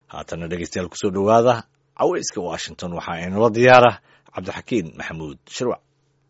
haatana dhegeystayaal kusoo dhowaada caweyska washington waxaa inala diyaara cabdixakiin maxamuud shirwac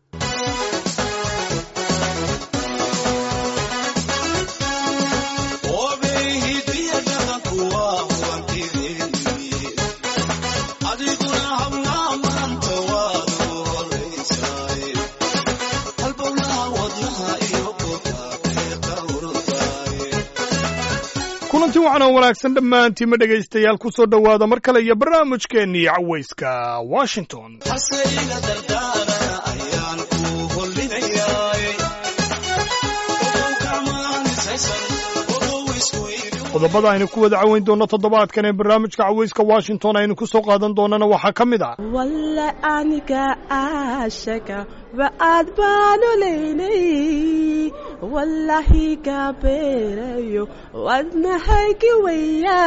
kulanti wacan oo wanaagsan dhammaantiinma dhegaystayaal ku soo dhowaada mar kale iyo barnaamijkeennii cawayska washington qodobada aynu ku wada caweyn doonno toddobaadkan ee barnaamijka cawayska washington aynu ku soo qaadan doonana waxaa ka mid ah walla aniga aashaka ba'aad baanu leynay wallahi gabeerayo wadnahaygi waya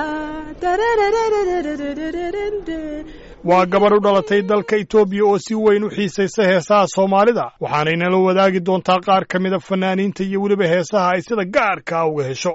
waa gabadh u dhalatay dalka etoobiya oo si weyn u xiisaysa heesaha soomaalida waxaanaynala wadaagi doontaa qaar ka mida fanaaniinta iyo weliba heesaha ay sida gaarka uga hesho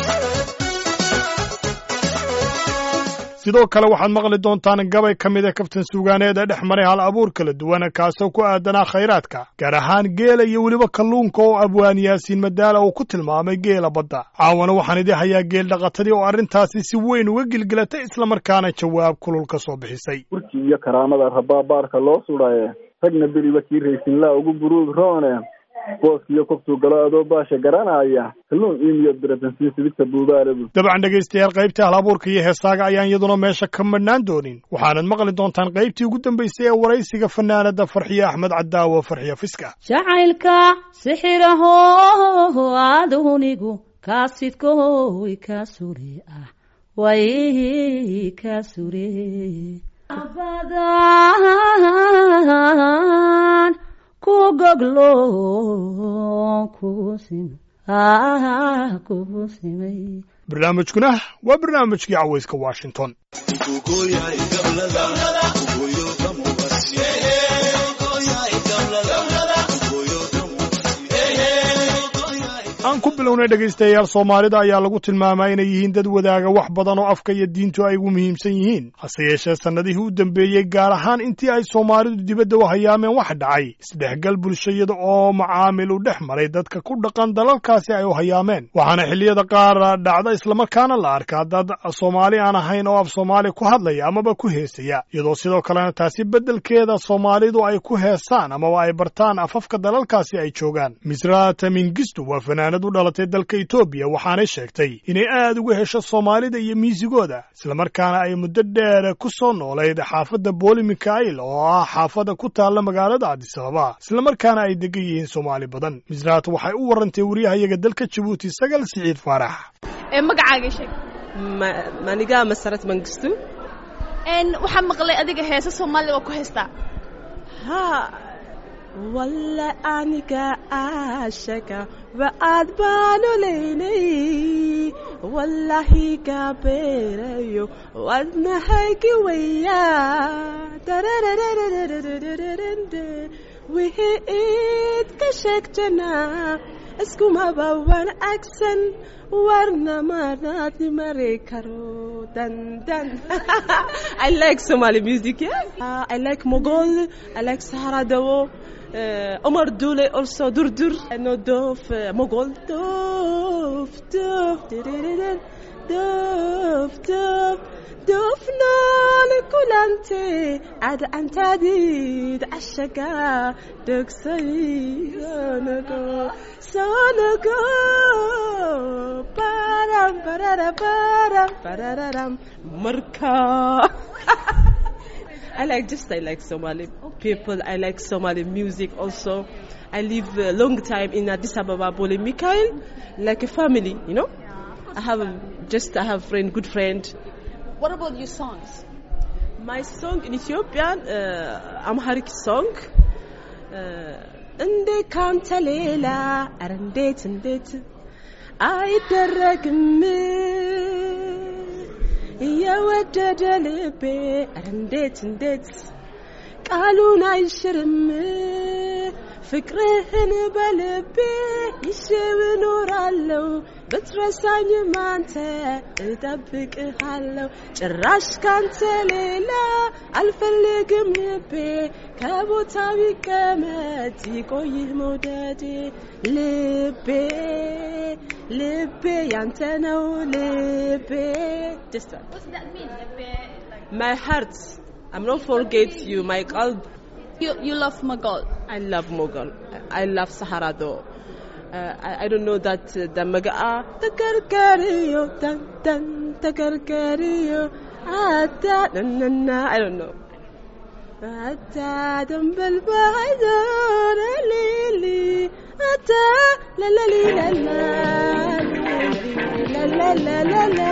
sidoo kale waxaad maqli doontaan gabay ka mida kaftan suugaaneed ee dhex maray hal abuur kala duwan kaasoo ku aadanaa khayraadka gaar ahaan geela iyo weliba kalluunka oo abwaan yaasiin madaala uu ku tilmaamay geela badda caawana waxaan idii hayaa geel dhaqatadii oo arrintaasi si weyn uga gilgilatay islamarkaana jawaab kulul ka soo bixisay burki iyo karaamada rabaabaarka loo sudhaye ragna beriba kii raysinlaa ugu buruug roone booskiyo kobtuu galo adoo baasha garanaya kalluun iimiyo biratansiin sidigta buubaalabu dabcan dhegaystayaal qaybtii hal abuurka iyo heesaaga ayaan iyaduna meesha ka madhnaan doonin waxaanad maqli doontaan qaybtii ugu dambaysay ee waraysiga fanaanada farxiye axmed cadaawo farxiya fiska jacaylka sixiraho adunigu kaasidkoy ka sure ah way ka sure abadan ku goglo kugu simay barnaamijkuna waa barnaamijkii cawayska washington aan ku bilownay dhegaystayaal soomaalida ayaa lagu tilmaamaa inay yihiin dad wadaaga wax badan oo afka iyo diintu ay ugu muhiimsan yihiin hase yeeshee sannadihii u dambeeyey gaar ahaan intii ay soomaalidu dibadda u hayaameen wax dhacay isdhexgal bulshayada oo macaamil u dhex maray dadka ku dhaqan dalalkaasi ay u hayaameen waxaana xilliyada qaar dhacda islamarkaana la arkaa dad soomaali aan ahayn oo af soomaali ku hadlaya amaba ku heesaya iyadoo sidoo kalena taasi beddelkeeda soomaalidu ay ku heesaan amaba ay bartaan afafka dalalkaasi ay joogaan misrata mingistu waa fanaanad u dhalatay dalka etoobiya waxaanay sheegtay inay aad uga hesho soomaalida iyo miisigooda islamarkaana ay muddo dheer ku soo noolayd xaafadda booli mikhail oo ah xaafadda ku taalla magaalada cabdisababa islamarkaana ay degan yihiin soomaali badan misraat waxay u warantay wariyahayaga dalka jabuuti sagal siciid faarax magacaaga sheeg maniga masarad mangistu waxaa maqlay adiga heesa soomaaliya waa ku haystaa ha walla aniga aashaka ba'aad baanu leynay wallahi gabeerayo wadnahaygi waya wixii iid ka sheegtana iskumaba wanaagsan warna manaadni mari karo dandan I like Somali music yeah? uh, I like Mogol I like Sahara Dawo uh, Omar Dule also Durdur I know Dof uh, Mogol Dof Dof Dof Dof دفنا لكلانت عاد أنت ديد عشقا دك سيانكو سانكو بارم بارم بارم بارم مركا I like just I like Somali people. I like Somali music also. I live a long time in Addis Ababa, Bole Mikhail, like a family, you know. I have a, just I have friend, good friend. What about your songs? My song in Ethiopian, uh, Amharic song. እንዴ ካንተ ሌላ ኧረ እንዴት እንዴት አይደረግም የወደደ ልቤ ኧረ እንዴት እንዴት ቃሉን አይሽርም ፍቅርህን በልቤ ይዤው እኖራለሁ ብትረሳኝም አንተ እጠብቅሃለሁ ጭራሽ ካንተ ሌላ አልፈልግም ልቤ ከቦታው ይቀመጥ ይቆይህ መውደዴ ልቤ ልቤ ያንተ ነው ልቤ Just one. What's that mean? my heart I'm not forget you my qalb You, you love Mogol. I love Mughal. I love Sahara though. Uh, I, I don't know that uh, the Maga'a Takarkariyo Tan Tan Takarkariyo Ata na na na I don't know. Ata dambal bahador lili Ata la la li la la la la la la la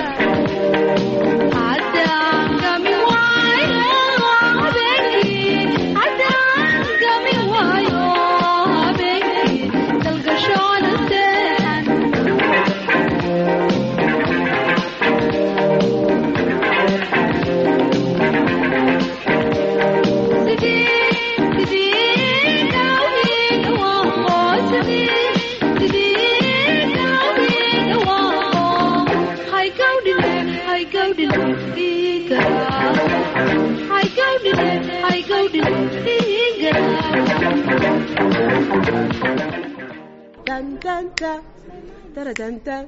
Dun dun dun dun dun dun.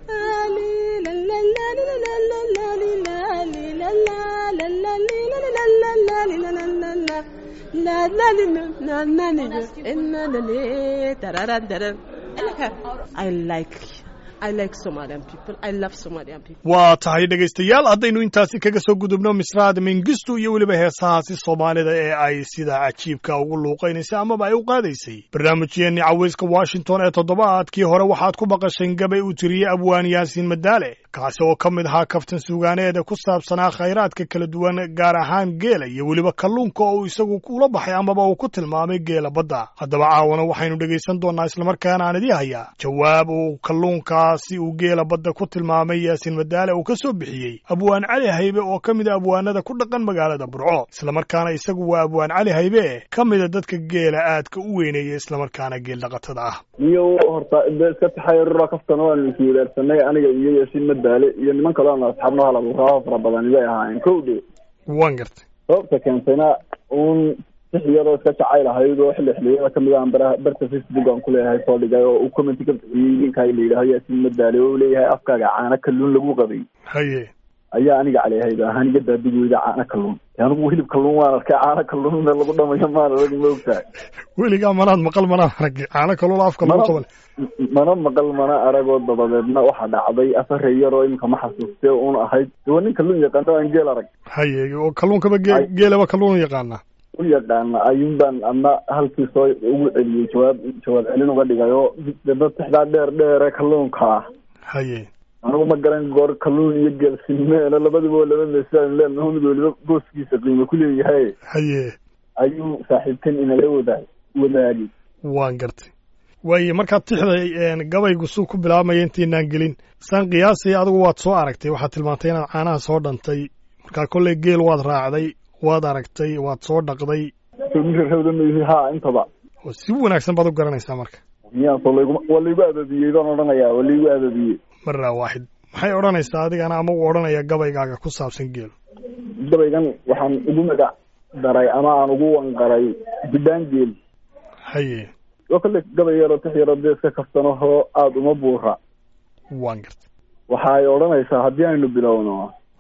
Ali la la la la la la la li la li la la la la li la la la la la li la la la la la la li la la la li la inna la li tararan tararan. I like her. I like I like Somalian people. I love Somalian people. waa tahay dhegaystayaal haddaynu intaasi kaga soo gudubno misraad mingistu iyo weliba heesahaasi soomaalida ee ay sida cajiibka ugu luuqaynaysay amaba ay u qaadaysay barnaamijyeenni cawayska washington ee toddobaadkii hore waxaad ku baqasheen gabay uu tiriyey abwaan yaasiin madaale kaasi oo ka mid ahaa kaftan suugaaneeda ku saabsanaa khayraadka kala duwan gaar ahaan geela iyo weliba kalluunka oo uu isagu ula baxay amaba uu ku tilmaamay geela badda haddaba caawana waxaynu dhegaysan doonnaa islamarkaana aan idii hayaa jawaab uu kalluunkaasi uu geela badda ku tilmaamay yaasiin madaale uu ka soo bixiyey abwaan cali haybe oo ka mid a abwaanada ku dhaqan magaalada burco islamarkaana isagu waa abwaan cali haybe ka mida dadka geela aadka u weyneeya islamarkaana geel dhaqatada ah iyo horta de iska taxayarura kaftana waanu is wadaarsanay aniga iyo yaasiin madaale iyo niman kaloo aan asxaabno halaburaaho fara badani bay ahaayeen kow dhe waan gartay sababta keentayna uun six iyadoo iska jacayl ahayd oo xilli xilliyada kamid aan bara barta facebook aan kuleeyahay soo dhigay oo uu commenti ka bixiyey ninkaa la yidhaaho yaasiin madaale oo leeyahay afkaaga caano kalluun lagu qabay haye ayaa aniga caleehayda ahaan iga daabigooda caano kalluun anigu hilib kalluun waan arkay caano kalluunna lagu dhamayo maan arag ma ogtahay weligaa manaad maqal manaan arag caano kalluun afka lagu qaban mana maqal mana aragoo dabadeedna waxaa dhacday afare yaroo iminka ma xasuustee uun ahayd waa nin kalluun yaqaano aan geel arag haye oo kalluunkaba ge- geelaba kalluun yaqaana u yaqaana ayuun baan adna halkii soo ugu celiyey jawaab jawaab celin uga dhigay oo dad tixdaa dheer dheere kalluunka ah haye anigu ma garan goor kalluun iyo geel sinmeena labadiba waa laba meesaan leenaho mid weliba booskiisa qiimo ku leeyahay haye ayuu saaxiibkan inala wadaag wadaagay waan gartay waaye markaad tixday gabaygu suu ku bilaabmaya intaynaan gelin saan qiyaasay adigu waad soo aragtay waxaad tilmaantay inaad caanaha soo dhantay markaa kolley geel waad raacday waad aragtay waad soo dhaqday rawdamaihi ha intaba oo si wanaagsan baad u garanaysaa marka miyaasoo layguma waa laygu ababiyey baan odhanayaa waa laygu ababiyey maraa waaxid maxay odhanaysaa adigana ama u odhanaya gabaygaaga ku saabsan geelu gabaygan waxaan ugu magac daray ama aan ugu wanqaray bidhaan geel haye oo kale gabay yaroo tix yaroo dee iska kaftanahoo aada uma buura waan gartay waxa ay odhanaysaa haddii aynu bilowno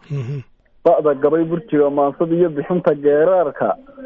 ba'da gabay burjiga maansada iyo bixinta geeraarka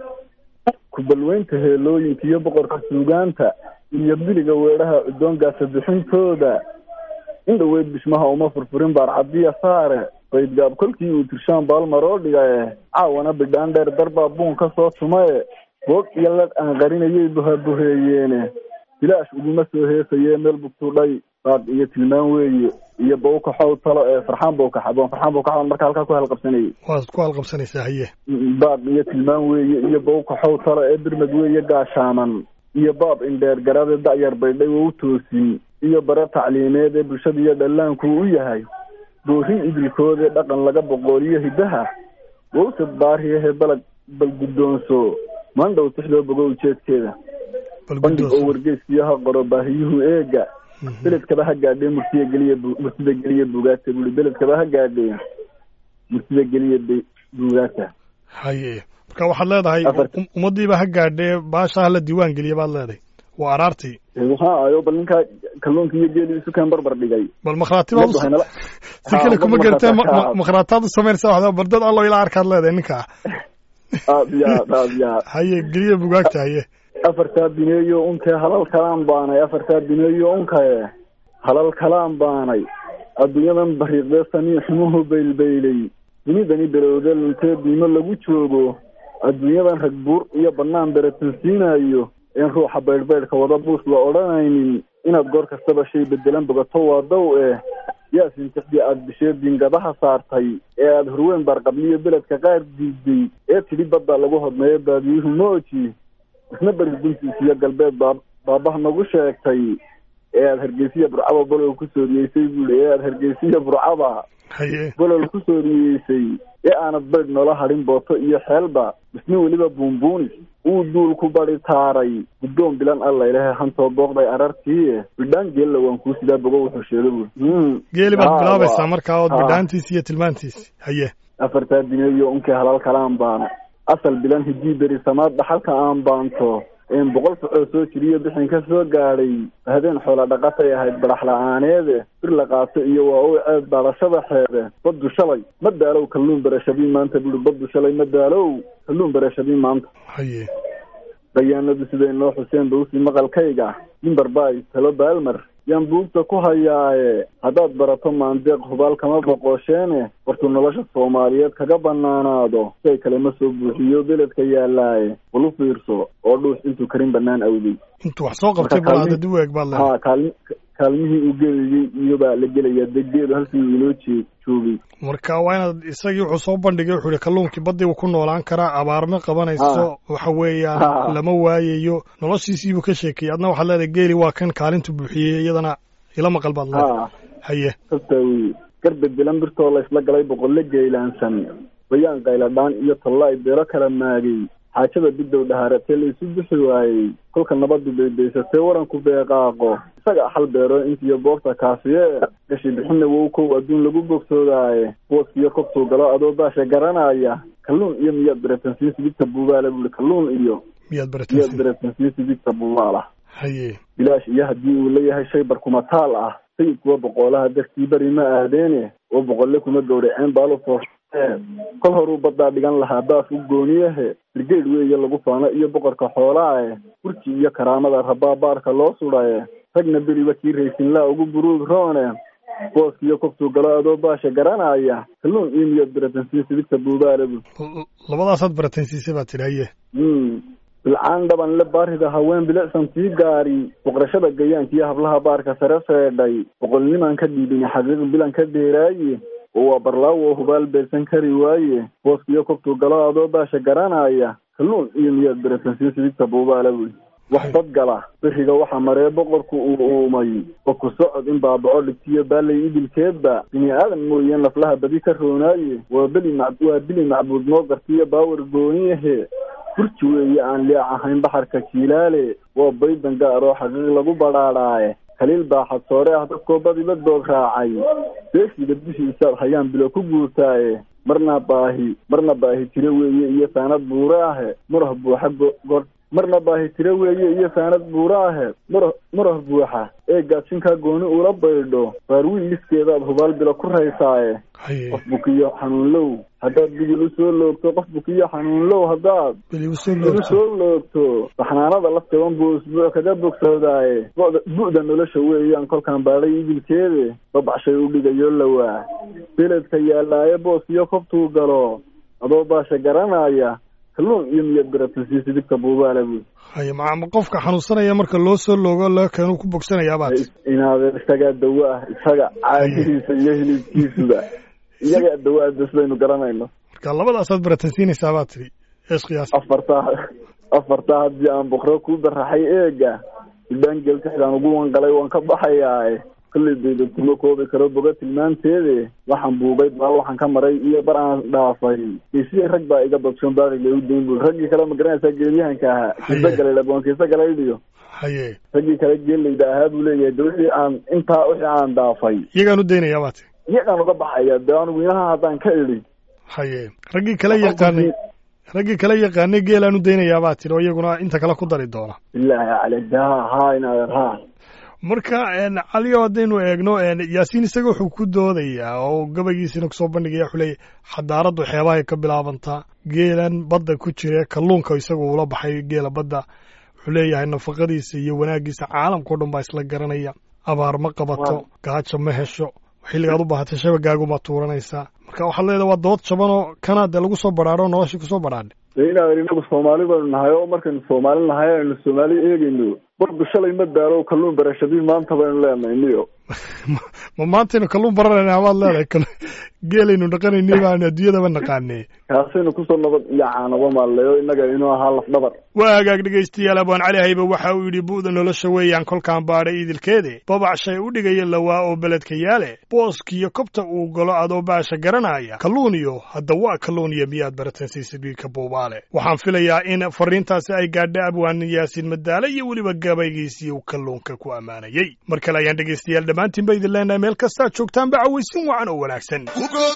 kubalweynta heelooyinka iyo boqorka suugaanta iyo biliga weedhaha uddoongaasa bixintooda in dhaweyd bishmaha uma furfurin baarcadiya saare qaydgaab kolkii uu tirshaan baalmaroo dhigae caawana bidhaan dheer darbaa buun ka soo tumae boog iyo ladh aan qarinayay buhabuheeyeene bilaash uguma soo heesayee meel bugtudhay baaq iyo tilmaan weeye iyo bawkaxow talo ee farxaan bawkaxa farxaan bawkaxa marka halkaa ku halqabsanayay waad ku halqabsanaysaa haye baaq iyo tilmaan weeye iyo bawkaxow talo ee birmad weeye gaashaaman iyo baab indheer garade da'yar baydhay oo u toosin iyo bare tacliimeed ee bulshada iyo dhallaanku u yahay boorin idilkoodee dhaqan laga boqooliyo hiddaha wowsad baariyahe balag bal guddoonso mandhow tixdoo bogo ujeedkeeda bal bandhig oo guddoos wargeyskiyo ha qoro baahiyuhu eega beledkaba ha gaadhee murtida geliya bu- murtida geliya buugaagta buli beledkaba ha gaadhee murtida geliya be- buugaagta haye marka waxaad leedahay Afar- um- ummaddiiba ha gaadhee baasha hala diiwaan geliya baad leedahay waa araartii waxaa ayo bal ninkaa kalluunka iyo geeli isu keen barbar dhigay bal makhraati baad u Ummaddu waxay nala- si Ha, kale ummaddu kuma markaa gartee ma- ka- ma- makhraataad u samaynaysa waxda bal dad allo ilaa arkaad leedahay ninkaa aad iyo aad aad iyo aad haye geliya bugaagta haye afartaa bineeyo unkee halal kalaan baanay afartaa bineeyo unkae halal kalaan baanay adduunyadan bariiqdee sanii xumuhu baylbaylay dunidani berowde luntee diimo lagu joogo adduunyadan rag buur iyo bannaan beratansiinayo een ruuxa baydhbaydhka wada buus la odhanaynin inaad goor kastaba shay bedelan bogato waa dow eh yaa sintixdii aada bisheed diingadaha saartay ee aada horweyn baarqabliyo beledka qaar diiday ee tidhi badda lagu hodmeeyo baadiyuhu mooji isna beri duntiis iyo galbeed baa baabaha nagu sheegtay ee aada hargeysiya burcaba bolol ku sooriyeysay buuli ee aada hargeysiya burcaba haye bolol ku sooriyeysay ee aanad baydh noola hadhin booto iyo xeelba isna weliba buunbuunis uu duul ku badi taaray guddoon bilan alla ilahe hantoo booqday arartii bidhaan geella waan kuu sidaa bogo wuxuu sheegay buuli Hmm. geeli baad Ah, bilaabaysaa waa- markaa ood ah. bidhaantiisi iyo tilmaantiisi haye afartaa dineeyo unkii halal kalaan baana asal bilan hidii beri samaad dhaxalka aan baanto een boqol socoo soo jiriyo bixin ka soo gaadhay habeen xoola dhaqatay ahayd badax la-aaneede bir la qaato iyo waa u ceed baadashada xeede baddu shalay ma daalow kalluun berashadii maanta buri baddu shalay ma daalow kalluun berashadii maanta haye bayaanadu siday noo xuseen bawsi maqalkayga mimbar baay talo baalmar yaan buugta ku hayaaye haddaad barato maandeeq hubaal kama boqosheene wartuu nolosha soomaaliyeed kaga banaanaado shay kale ma soo buuxiyo beledka yaalaaye bal u fiirso oo dhuus intuu karin banaan awday intuu wax soo qabtay Marka bal kaalmi- hadda duweeg baad leedahay ha kaalmi kaalmihii uu gelayay iyobaa la gelaya degeedu halkii uu inoo jee joogay marka waa inaad isagii wuxuu soo bandhigay wuxuu yihi kalluunkii baddii uu ku noolaan karaa abaarma qabanayso waxa weeyaan Ha. lama waayayo noloshiisiibuu ka sheekeeyey adna waxaad leedahay geeli waa kan kaalintu buuxiyey iyadana ila maqal baad leedahay ha haye sabta wey garbed bilan birtoo la isla galay boqolle geylaansan bayaan qayladhaan iyo tollaay beelo kala maagay xaajada bidow dhahaaratee la isu bixi waayey kolka nabadu baydaysatee waranku beeqaaqo isaga xal beero intiyo boogta kaasiye gashi bixinna wow kow adduun lagu bogsoodaaye booskiyo kobtuu galo adoo baasha garanaya kalluun iyo miyaad beretansiin sidigta buubaala buuli kalluun iyo miyaad miyaad baratansi beretansiin sidigta buubaala haye bilaash iyo haddii uu leeyahay shay barkumataal ah sayidkuwa boqoolaha dartii beri ma aadeene oo boqolle kuma gowraceen baalu foofee kol horuu baddaa dhigan lahaa baaf u gooniyahe birgeyd weeye lagu faano iyo boqorka xoolaae burji iyo karaamada rabaa baarka loo sudhaye ragna beriba kii raysinlaa ugu buruug roone booskiyo kobtuu galo adoo baasha garanaya kalluun iyo miyaad beratansiin sidigta buubaale bu L- labadaasaad baratansiisay baad tidhi haye Mm. bilcaan dhaban le baarida haween bilicsan tii gaari boqorashada gayaanka iyo hablaha baarka sare feedhay boqolnimaan ka dhiibin xaqiiq bilan ka dheeraaye oo waa barlaawo oo hubaal beedsan kari waaye booskiyo kobtuu galo adoo baasha garanaya kalluun iyo miyaad beratansiin sidigta buubaala buy wax dad gala beriga waxaa maree boqorku uu uumay oo ku socod in baabaco dhigtiyo baalay idilkeedba bini aadan mooyeen laflaha badi ka roonaaye waa beli mac waa bili macbuud noo gartiyo baawar gooniyahe burji weeye aan leec ahayn baxarka jiilaale waa baydan gaar oo xaqiiq lagu badhaadhaaye kaliil baa xadsoore ah dadkoo badiba doog raacay beeshiida dushiisaad hayaan bilo ku guurtaaye marna baahi marna baahi tiro weeye iyo saanad buure ahe murah buuxa go- gor marna baahi tiro weeye iyo saanad buure ahe murah murah buuxa ee gaadsinkaa gooni ula baydho baarwiil liskeedaad hubaal bilo ku raysaaye haye qof bukiyo xanuunlow haddaad bigil u soo loogto qof bukiyo xanuunlow haddaad beli u soo bigil u loogto soo loogto baxnaanada laftaban buu isbuuc kaga bogsoodaaye bu'da bu'da nolosha weeyaan kolkaan baadhay idilkeede babacshay u dhigayo lawaa beledka yaallaaye booskiyo kobtuu galo adoo baasha garanaya kalluun iyo miyaad beratansiin sidigta buubaala buy haye ma ma qofka xanuunsanaya marka loo soo loogo loo keenu ku bogsanayaa baad inaadeen isagaa dawo ah isaga caadihiisa iyo hilibkiisuba iyagaa dawo ah bes baynu garanayno marka labadaasaad baratansiinaysaa baad tidhi ees qiyaas afartaa afartaa haddii aan boqro ku baraxay eega idhaan geltixdaan ugu wanqalay waan ka baxayaae kolley dayda kuma koobi karo boga tilmaanteede waxaan buugay baal waxaan ka maray iyo bar aan dhaafay geesiya rag baa iga badsoon baaqi lagu dayn bul raggii kale ma garanaysaa geelyahanka ahaa kiisa galay laboonkiisa galaydiyo haye raggii kale geelayda ahaa buu leeyahay de wixii aan intaa wixii aan dhaafay iyagaan u daynayaa baati iyagaan uga baxaya de anigu inaha haddaan ka idhi haye raggii kala yaqaanay raggii kala yaqaanay geelaan u daynayaa baa tiri oo iyaguna inta kale ku dari doona bilaahi caleyk de ha ha inaadeer ha marka caliyo haddaynu eegno yaasiin isaga wuxuu ku doodayaa oo gabaygiisina kusoo bandhigaya wuxuu leeyahy xadaaraddu xeebahay ka bilaabantaa geelan badda ku jira kalluunka isagu ula baxay geela badda wuxuu leeyahay nafaqadiisa iyo wanaaggiisa caalamkao dhan baa isla garanaya abaar ma qabato gaajo ma hesho xilligaad u baahatay shabagaaguma tuuranaysaa marka waxaad leedahay waa dood jabanoo kana dee lagu soo badhaadho noloshii kusoo badhaadhay de inaadeer inagu soomaali baynu nahay oo markaynu soomaali nahay aynu soomaali eegayno bardu shalay ma daalo kalluun barashadii maanta baynu leenahay niyo ma maantaynu kalluun baranayna amaad leedahay geelaynu dhaqanayni baanu adduunyadaba naqaanee kaasaynu kusoo nabad iyo caanaba maaleyo innaga inuu ahaa lafdhabar waa hagaag dhegaystayaal abwaan cali haybe waxa uu yidhi bu'da nolosha weeyaan kolkaan baadhay idilkeede babac shay u dhigaya lawaa oo beledka yaale booskiyo kobta uu galo adoo baasha garanaya kalluuniyo hadda waa kalluuniyo miyaad barateen siisidhiigka buubaale waxaan filayaa in fariintaasi ay gaadha abwaan yaasiin madaale iyo weliba gabaygiisii uu kalluunka ku ammaanayey mar kale ayaan dhegaystayaal dhammaantiin ba idin leenahay meel kastaad joogtaanba cawaysin wacan oo wanaagsan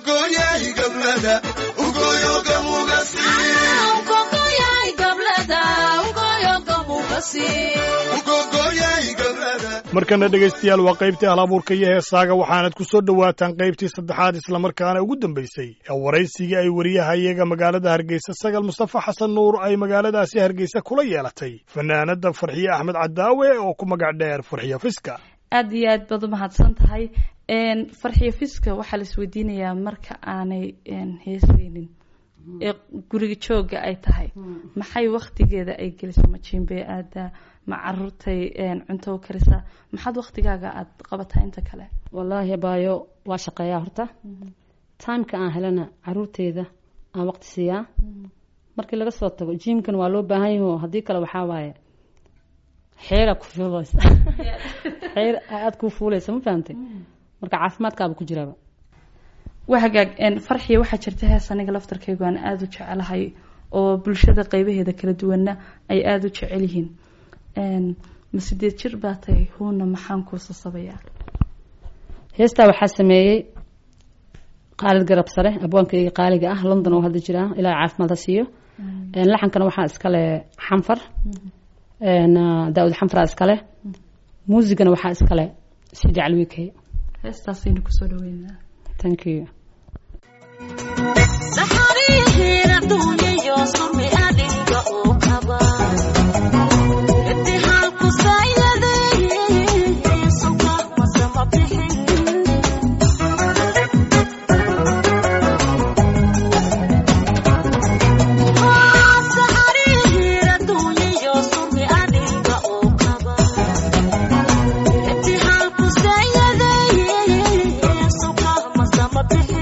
markana dhegaystayaal waa qaybtii halabuurka iyo heesaaga waxaanad ku soo dhowaataan qaybtii saddexaad islamarkaana ugu dambaysay ee waraysigii ay wariyahayaga magaalada hargeysa sagal mustafa xasan nuur ay magaaladaasi hargeysa kula yeelatay fanaanada farxiye axmed cadaawe oo ku magac dheer farxiye fiska aada iyo aad baad u mahadsan tahay farxiyo fiska waxaa la isweydiinayaa marka aanay heesaynin ee guriga jooga ay tahay maxay waktigeeda ay gelisaa ma jiimbey aadaa ma caruurtay cunto u karisaa maxaad waktigaaga aada qabataa inta kale wallaahi abaayo waa shaqeeyaa horta timeka aan helana caruurteyda aan waqti siiyaa markii laga soo tago jiimkan waa loo baahan yaho haddii kale waxaa waaye xeera ku fuuleysa xeer aada kuu fuuleysa ma fahamtay marka caafimaadkaaba ku jiraaba waa hagaag farxiya waxaa jirta hees aniga laftarkaygu aan aada u jecelahay oo bulshada qeybaheeda kala duwanna ay aada u jecel yihiin ma sideed jir baa tahay huuna maxaan kuu sasabayaa heestaa waxaa sameeyey qaalid garab sare abwaankayga qaaliga ah london oo hadda jiraa ilaa caafimaad ha siiyo laxankana waxaa iskale xanfar daawud xanfaraa iskale muusigana waxaa iskale sidi calwikey heestaasaynu kusoo dhaweynaa thank you Thank you.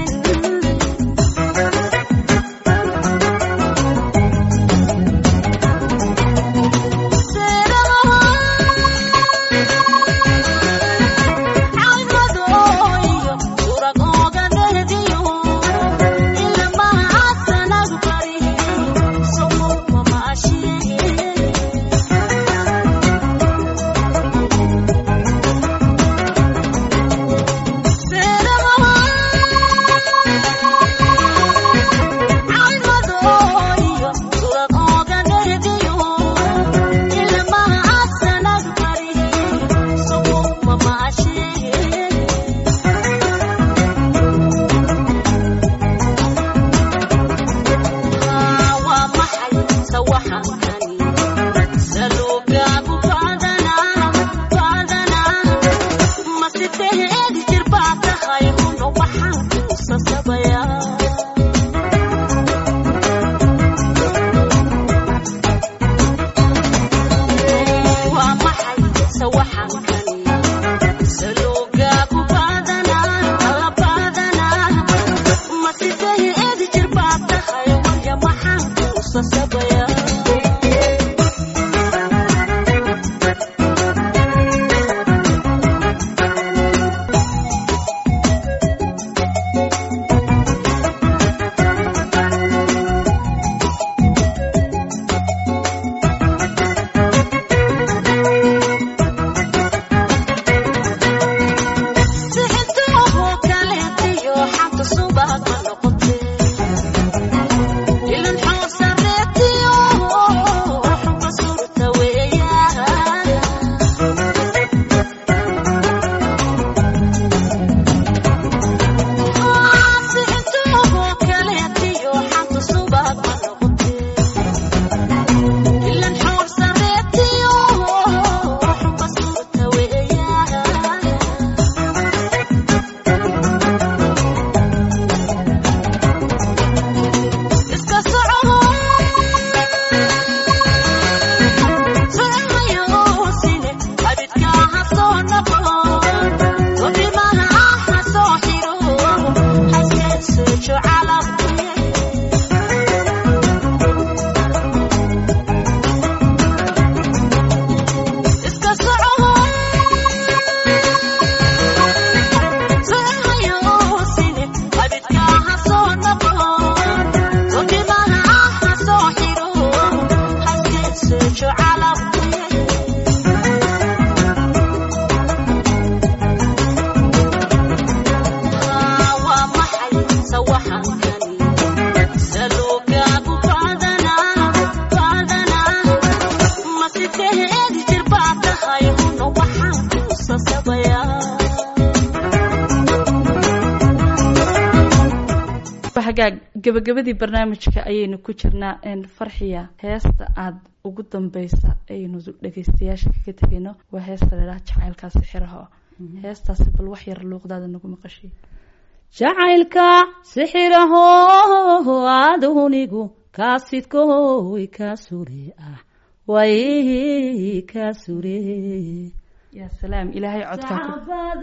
hagaag gabagabadii barnaamijka ayaynu ku jirnaa farxiya heesta aada ugu dambeysa ayaynu dhegeystayaasha kaga tegayno waa heesta ladhaha jacaylkaasi xiraho heestaasi bal wax yar luuqdaada nagu maqashiy jacaylka sixiraho adunigu kaasidkoy ka sure ah way ka sure yaa salaam ilaahay codkaa ku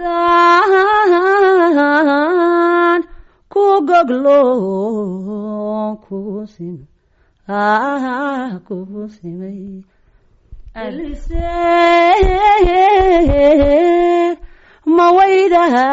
badan ku goglo kugu sim kugu simay elise mawaydaha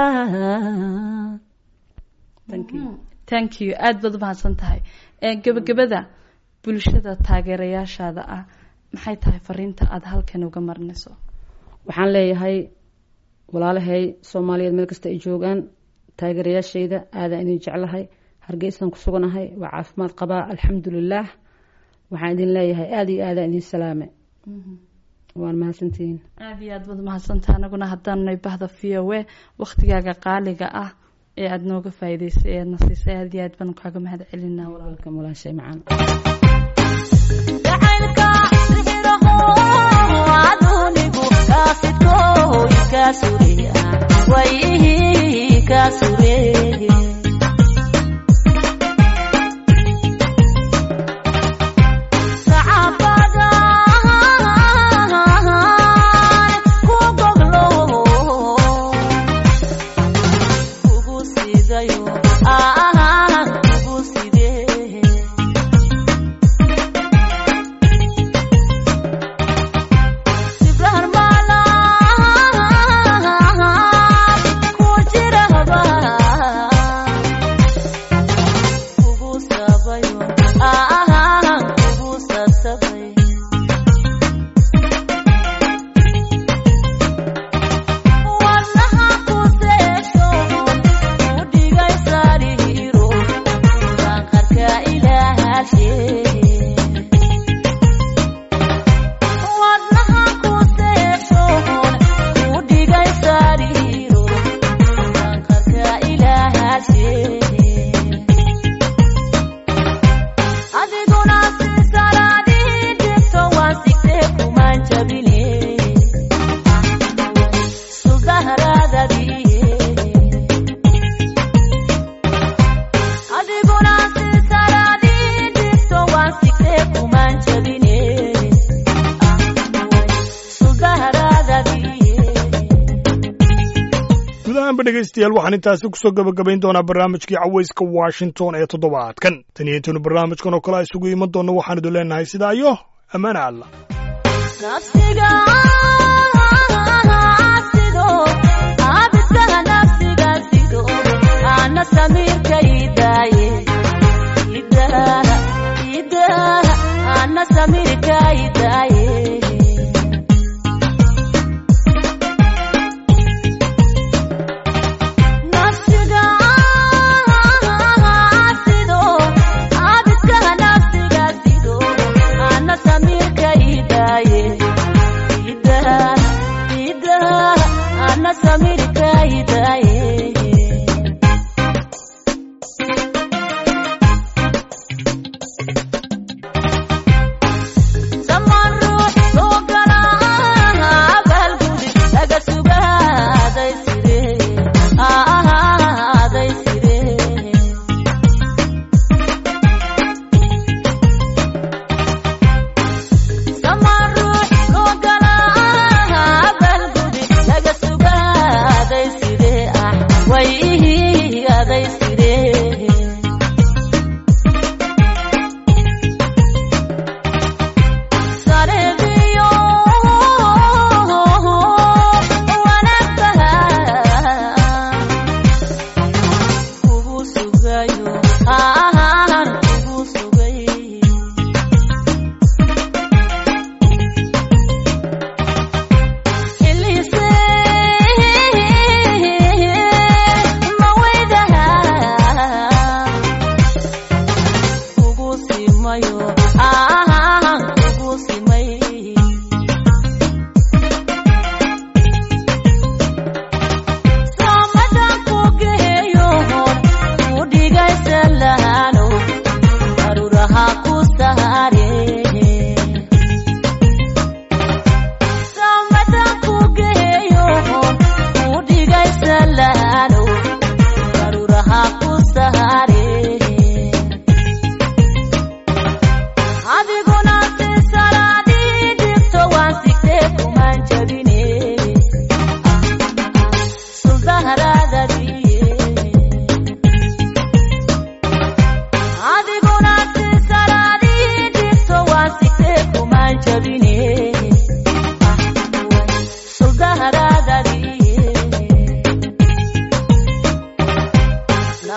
thank you aada baad umahadsan tahay gabagabada bulshada taageerayaashaada ah maxay tahay fariinta aada halkan uga marinayso waxaan leeyahay walaalahay soomaaliyeed meel kasta ay joogaan taageerayaashayda aadaan idin jeclahay hargeysaan ku suganahay waa caafimaad qabaa alxamdulilaah waxaan idin leeyahay aada iyo aadaan idin salaame waan mahadsantihiin aada iyo aad baad umahadsantaha anaguna haddaanay bahda v o a waktigaaga qaaliga ah ee aada nooga faa'iideysay ee aadna siisay aada iyo aad baan kaaga mahad celinaa walaalka mulaashay macaan dhegeystayaal waxaan intaasi kusoo gabagabayn doonaa barnaamijkii caweyska washington ee toddobaadkan tan iyo intaynu barnaamijkan oo kale a isugu iman doonno waxaan idin leenahay sidaa iyo ammaana alla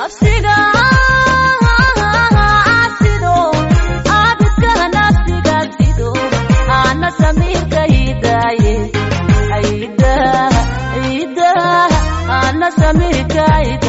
nafsiga asido abidka nafsiga sido ana samirka hidaye aida aida ana samirka hidaye